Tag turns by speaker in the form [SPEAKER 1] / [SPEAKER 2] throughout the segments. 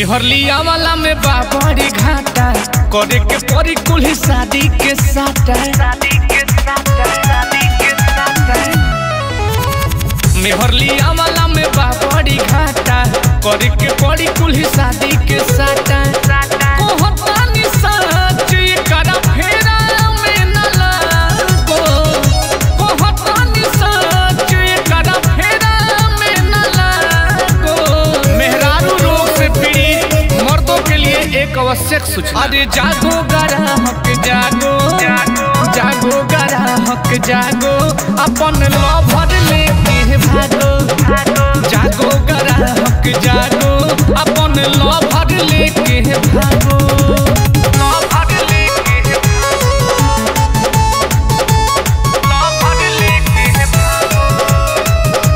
[SPEAKER 1] मेहरलिया वाला में बाबरी घाटा करे के परी कुल्ही शादी के साटा मेहरलिया वाला में बाबरी घाटा करे के परी कुल्ही शादी के साटा कोहतानी सच करा फेरा में न लागो कोहतानी सच करा फेरा में न लागो मेहरारू रोग से पीड़ित मर्दों के लिए एक आवश्यक सूचना अरे जागो ग्राहक जागो जागो ग्राहक जागो अपन लभर लेके भागो जागो ग्राहक जागो अपन लभर लेके भागो लभर लेके लभर लेके भागो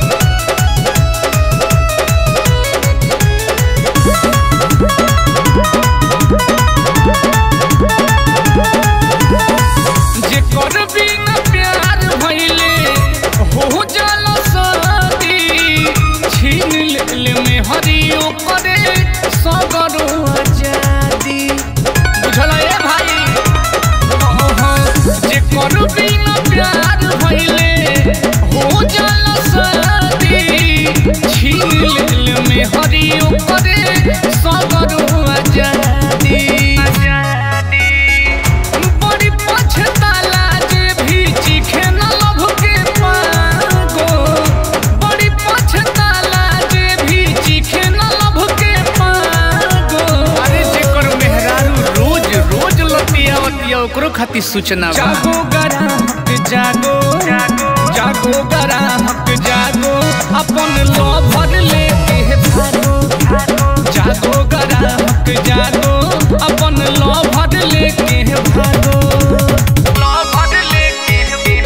[SPEAKER 1] जेकर बिना प्यार भइले हो जाला शादी छीन ले में हरियो करे सगरो आजादी बुझला ए भाई ओहो, जेकर बिना प्यार भइले हो जाला शादी छीन ले में हरियो करे सगरो आजादी आजादी बड़ी पछताला जे भी चीखे न लभ के पागो बड़ी पछताला जे भी चीखे न लभ के पागो अरे जेकर मेहरारू रोज रोज लतिया वतिया ओकरो खातिर सूचना जागो ग्राहक जागो जागो ग्राहक जागो अपन लभर लेके भागो जागो ग्राहक जागो अपन लभर लेके भागो लभर लेके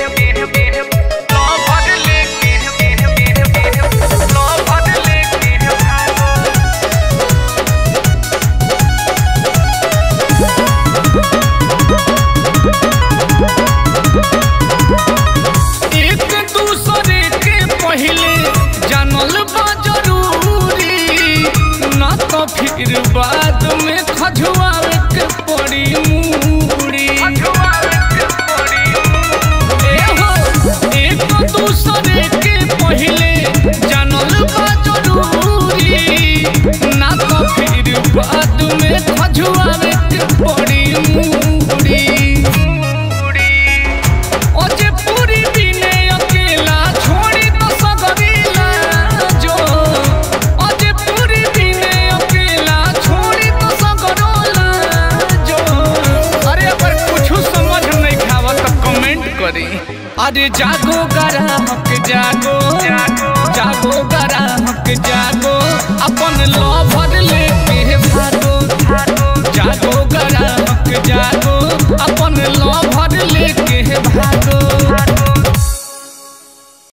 [SPEAKER 1] लभर लेके लभर लेके भागो एक दूसरे के पहले जानल बा जरूरी ना तो फिर बाद में खजुआवे के पड़ी मूड़ी ए हो, एक दूसरे के पहले जानल बा जरूरी ना तो फिर बाद में खजुआवे के पड़ी मूड़ी ओ जे पूरी बिने अकेला छोड़ी तो सगरीला जो ओ जे पूरी बिने अकेला छोड़ी तो सगरोला जो अरे अगर कुछ समझ नहीं खावा तो कमेंट करी अरे जागो ग्राहक जागो जागो ग्राहक जागो अपन लभर लेके भागो जागो ग्राहक जागो अपन लभर लेके भागो